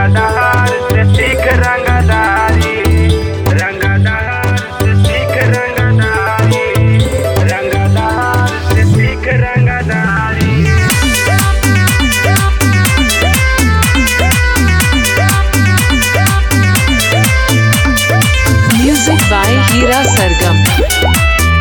रंगदार से सीख रंगदारी रंगदार से सीख रंगदारी रंगदार से सीख रंगदारी Music by Hira Sargam.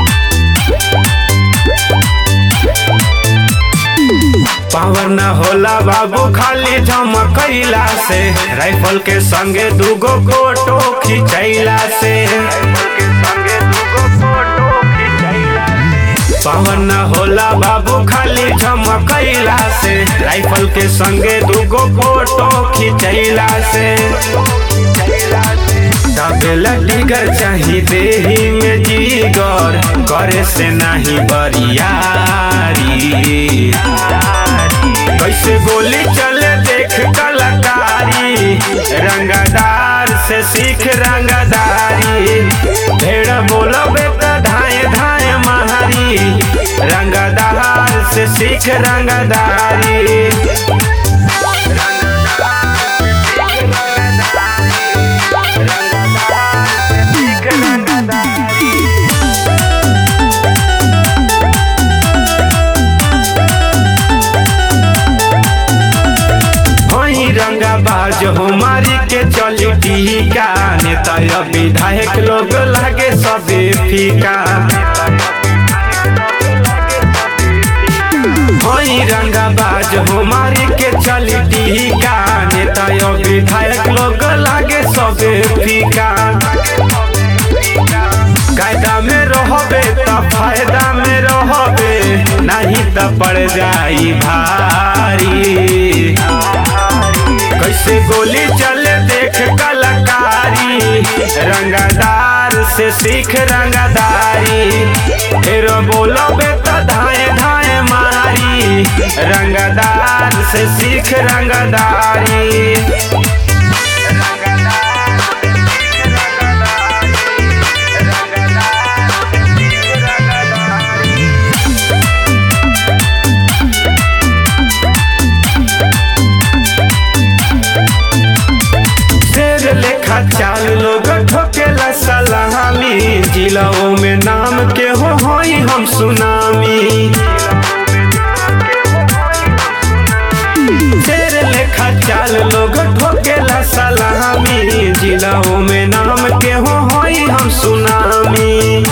Power न होला बाबू खाली झमकैला से राइफल के संगे दूगो फोटो खिंचैला से पावर न होला बाबू खाली झमकैला से राइफल के संगे दूगो फोटो खिंचैला से दबेला टिगर चाही देही में जीगर करे से नहीं बरियारी कैसे गोली चले देख कलाकारी रंगदार से सीख रंगदारी भेड़ बोलबे त धाए धाए महारी रंगदार से सीख रंगदारी वही रंगा बाज हमारी के चली टीका नेता या विधायक लोग लागे सबे फीका वही रंगा बाज हमारी के चली टीका नेता या विधायक लोग लागे सबे फीका कायदा में रहबे त फायदा में रहबे नहीं त पड़ जाई भारी कैसे गोली चले देख कलाकारी रंगदार से सीख रंगदारी फिर बोलोबे तो धाए धाए मारी रंगदार से सीख रंगदारी शेर लेखा चाल लोग ठोकेला सलामी जिलाओं में नाम के हो होई हम सुनामी शेर लेखा चाल लोग ठोकेला सलामी जिलाओं में नाम के हो होई हम सुनामी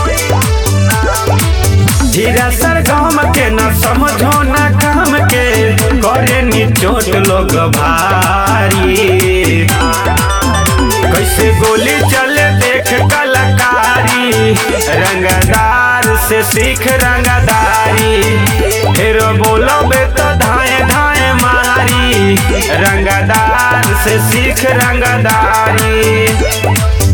धीरा सर गाम के न समझो न काम के करे नी चोट लोग भारी कैसे गोली चले देख कलाकारी रंगदार से सीख रंगदारी फिर बोलोबे तो धाए धाए मारी रंगदार से सीख रंगदारी